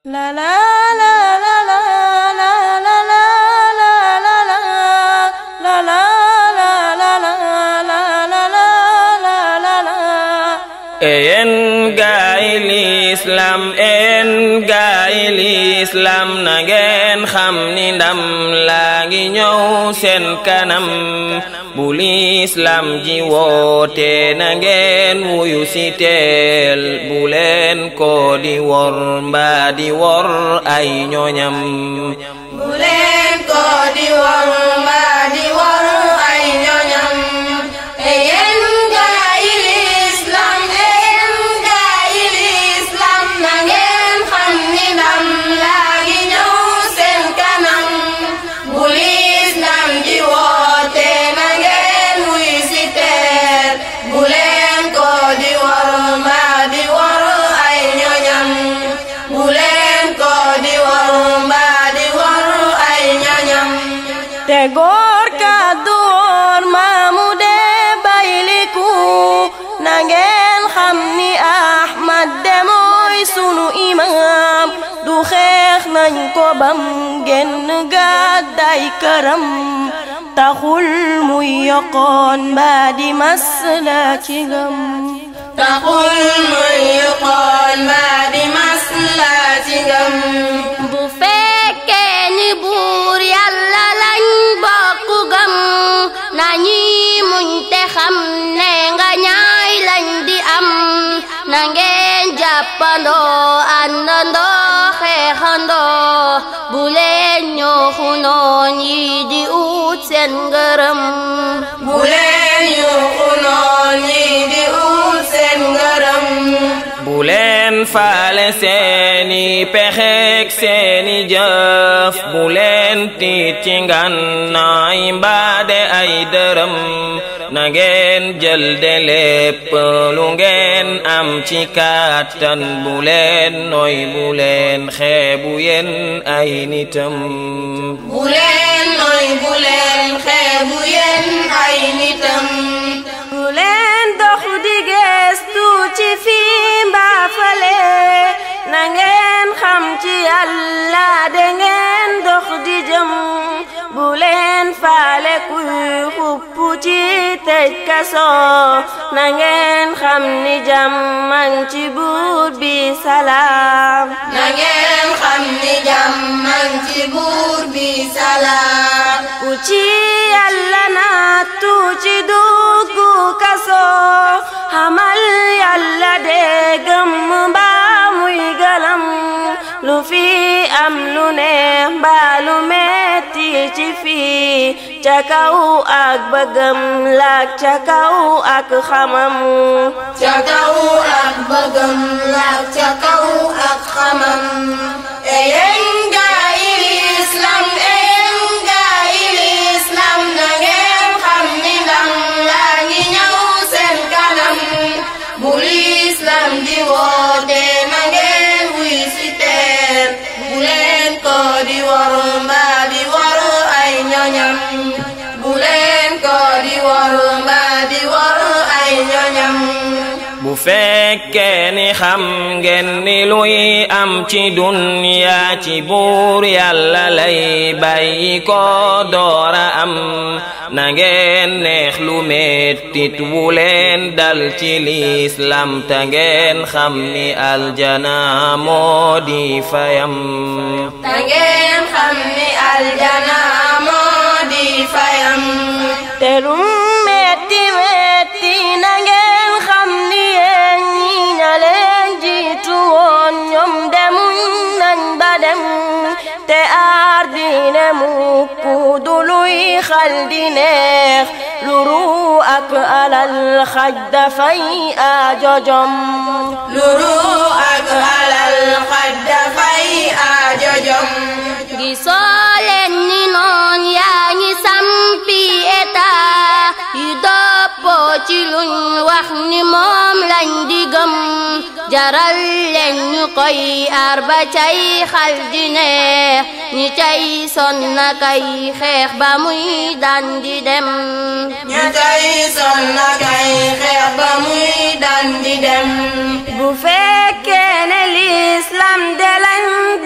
La la la la la la la la la la la la la la la la la la la la en gaay lislaam en gaay lislaam na ngeen xam ni ndam laa ngi ñëw seen kanam bu lislaam ji woote na ngeen wuyu si teel bu leen ko di wor mbaa di wor ay ñoñam bu leen ko di wor mbaa di wor ay ñoñam e yéen gaa yi lislaam e yéen gaa yi lislaam na ngeen xam ni ndam laa ngi ñëw seen kanam bu lislaam ji woote na ngeen wuy si teer bu leen ko di wor mbaa di wor ay ñoñam bu leen ko di wor mbaa di wor ay ñoñam te góor kàddu woor maamu dee bayliku na ngeen xam ni Ahmad de mooy sunu imaam du xeex nañ ko bam genn gàdday këram taxul muy yokkoon mbaa di masla ci ngam taxul muy yokoon mbaa di masla ci ngam bu fekkee ni buur yàlla lañ bokk gëm nañuy muñ te xam ne nga ñaay lañ di am na ngeen jàppandoo àndandoo xeexandoo bu leen ñooxu noon yi di ut seen ngërëm bu leen yuuxu noon yi di ut seen ngërëm bu leen faale seeni pexeek seeni jëf bu leen tiit ci ngànnaay mbaade ay dërëm na ngeen jël de lépp lu ngeen am ci kàttan bu leen noy bu leen xeebu yéen ay nitam bu leen noy bu leen xeebu yéen ay nitam bu leen dox di geestu ci fii mbaa fale na ngeen xam ci yàlla de ngeen dox di jëm bu leen faale kuy xupp ci tëj kaso na ngeen xam ni jàmman ci buur bi salaam na ngeen xam ni jàmman ci buur bi salaam ku ci yàlla nattu ci duggu kaso xamal yàlla de gëm mbaa muy galam lu fi am lu neex mbaa lu metti ci fii ca kaw ak bëggam laak ca kaw ak xamam ca kaw ak bëggam laak ca kaw ak xamam e yéen gaa yi lislaam e yéen gaa yi lislaam na ngeen xam ni ndam laa ngi ñëw seen kanam bu lislaam di woote na ngeen wuy si teer bu leen ko di wor mbaa di wor ay ñoñam bu leen ko di wor mbaa di wor ay ñoñam bu fekkee ni xam ngeen ni luy am ci dunya ci buur yàlla lay bàyyi ko doora am na ngeen neex lu mettit wu leen dal ci lislaam ta ngeen xam ni aljana moo di fayam ta ngeen xam ni aljana moo di fayam te lu metti metti na ngeen xam ni yéen ñi ña leen jiitu woon ñoom demuñ nañ ba dem te aar diine mukk du luy xal di neex lu ru ak alal xaj dafay aajojom lu ru ak alal xaj dafay aajojom gisoo leen ni noon yaa ngi sampi état yu doppoo ci luñ wax ni moom lañ di gëm jaral leen ñu koy aar ba cay xal di neex ñi cay sonna kay xeex ba muy daan di dem ña cay sonna kay xeex ba muy daan di dem bu fekkee ne lislaam de lañ